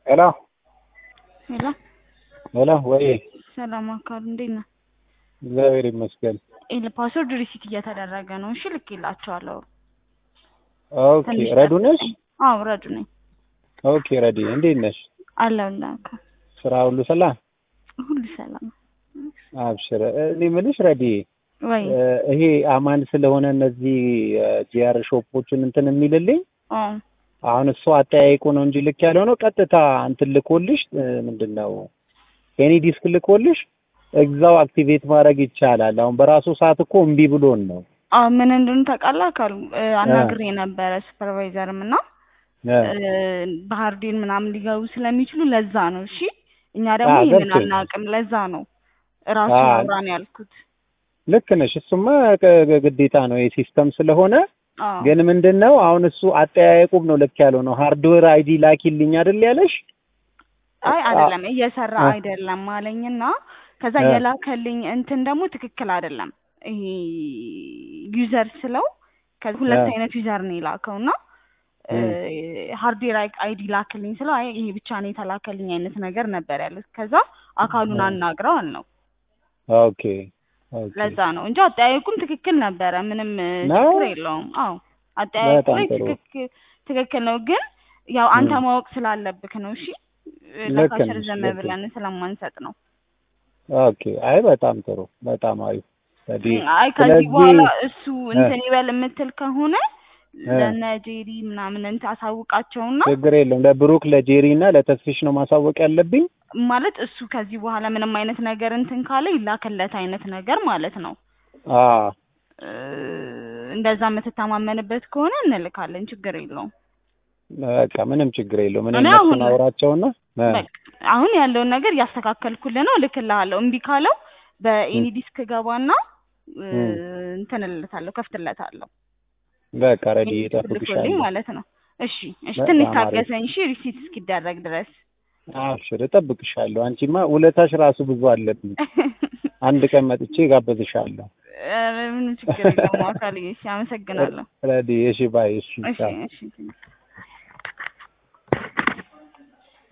ሄሎ ሄሎ ሄሎ፣ ወይ ሰላም አካሉ እንዴት ነህ? እግዚአብሔር ይመስገን። ኤል ፓስወርድ ሪሲት እየተደረገ ነው። እሺ ልኬላቸዋለሁ። ኦኬ፣ ትንሽ ረዱ ነሽ? አዎ ረዱ ነኝ። ኦኬ፣ ረዲ እንዴት ነሽ? አለሁልህ አካል ስራ ሁሉ ሰላም? ሁሉ ሰላም አብሽር። እኔ የምልሽ ረዲ፣ ወይ? ይሄ አማን ስለሆነ እነዚህ ጂአር ሾፖችን እንትን የሚልልኝ አዎ አሁን እሱ አጠያይቁ ነው እንጂ ልክ ያለው ነው። ቀጥታ እንትን ልኮልሽ ምንድን ነው ኤኒ ዲስክ ልኮልሽ እዛው አክቲቬት ማድረግ ይቻላል። አሁን በራሱ ሰዓት እኮ እምቢ ብሎን ነው። አዎ ምን እንደሆነ ታውቃለህ አካሉ አናግሬ ነበረ ሱፐርቫይዘርም እና ባህርዴን ምናምን ሊገቡ ስለሚችሉ ለዛ ነው። እሺ እኛ ደግሞ አዎ፣ ይህንን ገብቶኛል። አናውቅም። ለዛ ነው እራሱ አዎ። አውራን ያልኩት። ልክ ነሽ። እሱማ ግ- ግዴታ ነው የሲስተም ስለሆነ አዎ ግን ምንድን ነው አሁን እሱ አጠያየቁም ነው ልክ ያለው ነው። ሃርድዌር አይዲ ላኪልኝ አይደል ያለሽ? አይ አይደለም እየሰራ አ- አይደለም አለኝና ከዛ አ- የላከልኝ እንትን ደግሞ ትክክል አይደለም። ይሄ ዩዘር ስለው ከ- ሁለት አ- አይነት ዩዘር ነው የላከውና ሃርድዌር አይዲ ላክልኝ ስለው አይ ይሄ ብቻ ነው የተላከልኝ አይነት ነገር ነበር ያሉት። ከዛ አካሉን አ- አናግረው አልነው። ኦኬ ኦኬ። ለዛ ነው እንጂ አጠያየቁም ትክክል ነበረ። ምንም እ, ነው? ችግር የለውም። አዎ አጠያየቁ በጣም ላይ ጥሩ። ትክክል ትክክል ነው። ግን ያው አንተ ም። ማወቅ ስላለብክ ነው። እሺ ልክ ለካሸር ነሽ፣ ዘመ ልክ ብለን ስለማንሰጥ ነው። ኦኬ። አይ በጣም ጥሩ፣ በጣም አሪፍ። ስለዚህ አይ ከዚህ ስለዚህ በኋላ እሱ እ፣ እንትን ይበል የምትል ከሆነ እ፣ ለነ ጄሪ ምናምን እንትን አሳውቃቸውና ችግር የለውም። ለብሩክ ለጄሪ እና ለተስፊሽ ነው ማሳወቅ ያለብኝ። ማለት እሱ ከዚህ በኋላ ምንም አይነት ነገር እንትን ካለ ይላክለት አይነት ነገር ማለት ነው። አ እ፣ እንደዛ የምትተማመንበት ከሆነ እንልካለን። ችግር የለውም። በቃ ምንም ችግር የለውም። እኔ እኔ አሁን እነሱን አውራቸውና እ፣ በቃ አሁን ያለውን ነገር እያስተካከልኩልህ ነው፣ እልክልሃለሁ። እምቢ ካለው በኤኒ እ፣ ዲስክ ገባና እ፣ እ፣ እንትን እልለታለሁ፣ ከፍትለታለሁ። በቃ ረዲ ኤኒ ዲስክ ልኮልኝ እጠብቅሻለሁ። ማለት ነው። እሺ እሺ፣ ትንሽ በጣም አሪፍ። ታገሰኝ። እሺ ሪሲት እስኪደረግ ድረስ አብሽር፣ እጠብቅሻለሁ። አንቺማ ውለታሽ ራሱ ብዙ አለብኝ። አንድ ቀን መጥቼ ጋበዝሻለሁ። ኧረ ምንም ችግር የለውም። አካልዬ እሺ፣ አመሰግናለሁ። ረዲ እሺ፣ ባይ። እሺ፣ እሺ ቻው። እሺ